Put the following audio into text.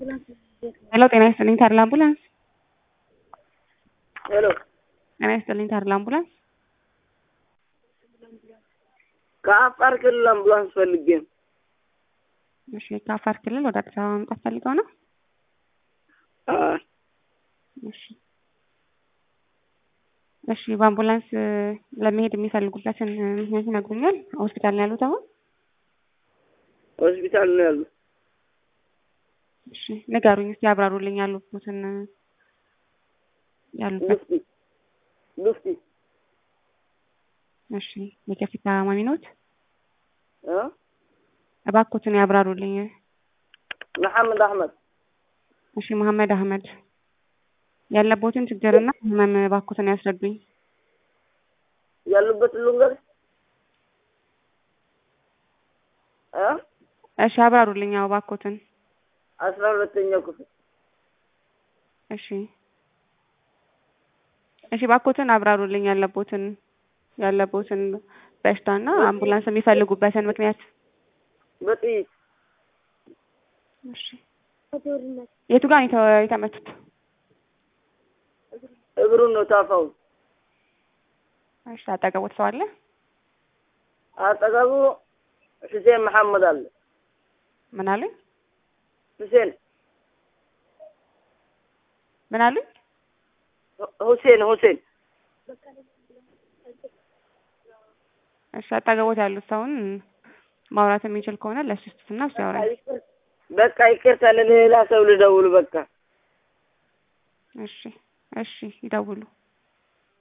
ሄሎ ጤና ይስጥልኝ ተድላ አምቡላንስ። ሄሎ ጤና ይስጥልኝ ተድላ አምቡላንስ። ከአፋር ክልል አምቡላንስ ፈልጌ ነው። እሺ ከአፋር ክልል ወደ አዲስ አበባ መምጣት ፈልገው ነው? አዎ፣ እሺ እሺ በአምቡላንስ ለመሄድ የሚፈልጉበትን ምክንያት ይነግሩኛል? ሆስፒታል ነው ያሉት አሁን? ሆስፒታል ነው ያሉት። እሺ ንገሩኝ እስኪ ያብራሩልኝ ያሉበትን ያሉበት ሉፍቲ ሉፍቲ እሺ የከፊት ታማሚ ኖት? እ እባክዎትን ያብራሩልኝ። መሐመድ አህመድ እሺ መሐመድ አህመድ ያለቦትን ችግርና ህመም እባክዎትን ያስረዱኝ። ያሉበት ልንገር እ እሺ ያብራሩልኝ ያው እባክዎትን። አስራ ሁለተኛው ክፍል እሺ እሺ እባክዎትን አብራሩልኝ ያለቦትን ያለቦትን በሽታና አምቡላንስ የሚፈልጉበትን ምክንያት። በጥይት እሺ የቱ ጋር ነው የተ- የተመቱት? እግሩን ነው ታፋው። እሺ አጠገቦት ሰው አለ? አጠገቡ ሁሴን መሐመድ አለ። ምን አሉኝ? ሁሴን ምን አሉኝ? ሁ- ሁሴን ሁሴን እሺ አጠገቦት ያሉት ሰውን ማውራት የሚችል ከሆነ ለሱ ስጡትና እሱ ያወራል። በቃ ይቅርታ፣ ለሌላ ሰው ልደውል። በቃ እሺ እሺ ይደውሉ።